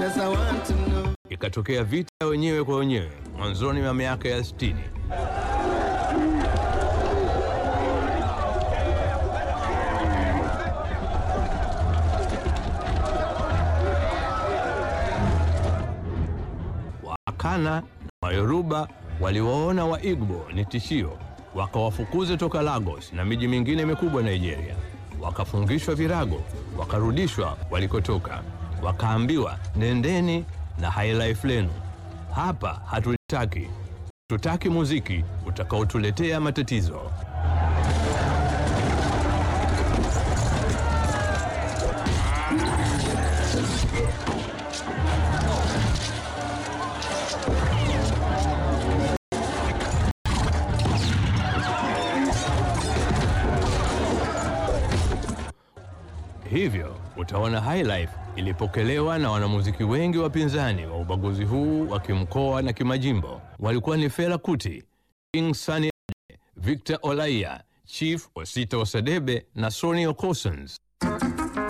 Yes, I want to know. Ikatokea vita ya wenyewe kwa wenyewe mwanzoni mwa miaka ya 60. Waakana na Wayoruba waliwaona Waigbo ni tishio, wakawafukuza toka Lagos na miji mingine mikubwa Nigeria. Wakafungishwa virago, wakarudishwa walikotoka, wakaambiwa nendeni na highlife lenu, hapa hatutaki, tutaki muziki utakaotuletea matatizo. Hivyo utaona Highlife ilipokelewa na wanamuziki wengi wapinzani wa ubaguzi huu wa kimkoa na kimajimbo. Walikuwa ni Fela Kuti, King Sunny Ade, Victor Olaiya, Chief Osita Osadebe na Sonny Okossons.